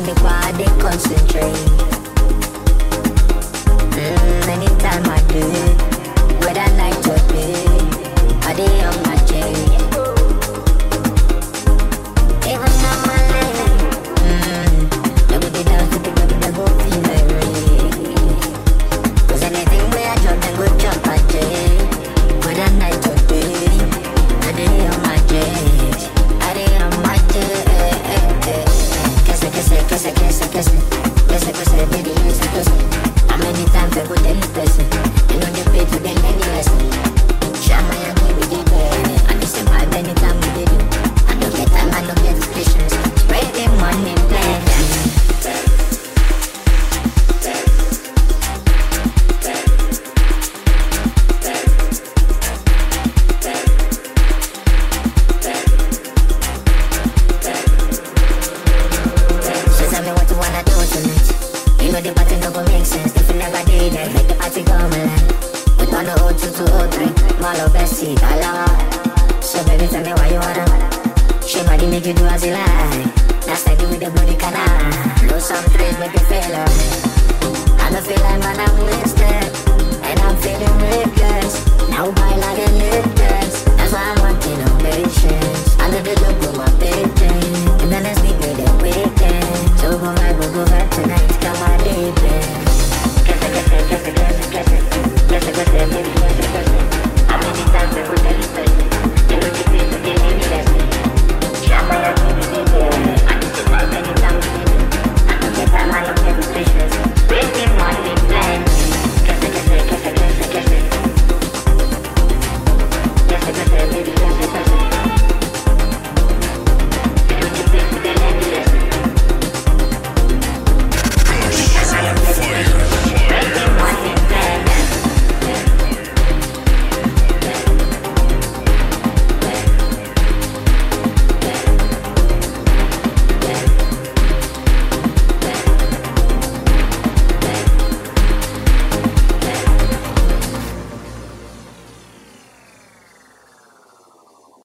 the bar, I dey concentrate. Mm, anytime I do, whether night or day, I dey on my J. Even on my leg, mm, they go dey dance to the baby, they go feel like rain. Cause anything where I jump, they go jump my J. Whether night or day, I dey on my J. I dey on my J. Kese, kese, kese, kese, kese. Kese, kese, baby, kese, kese. How many times I go tell the person? You know they pay to them any lesson. Shama ya baby, they pay. And they say my anytime we did it. I don't get time, I don't get patience. Spread the money, plan. She tell me what you wanna do tonight. You know the party no go make sense if you never did it. Make the party go alive. We on the 02 to 03, Malo Bessie, Kala. So baby, tell me why you wanna. She body make you do as you like. That's like with the bloody canal. Lose some trees, make you feel alright. I don't feel like man, I'm wasted.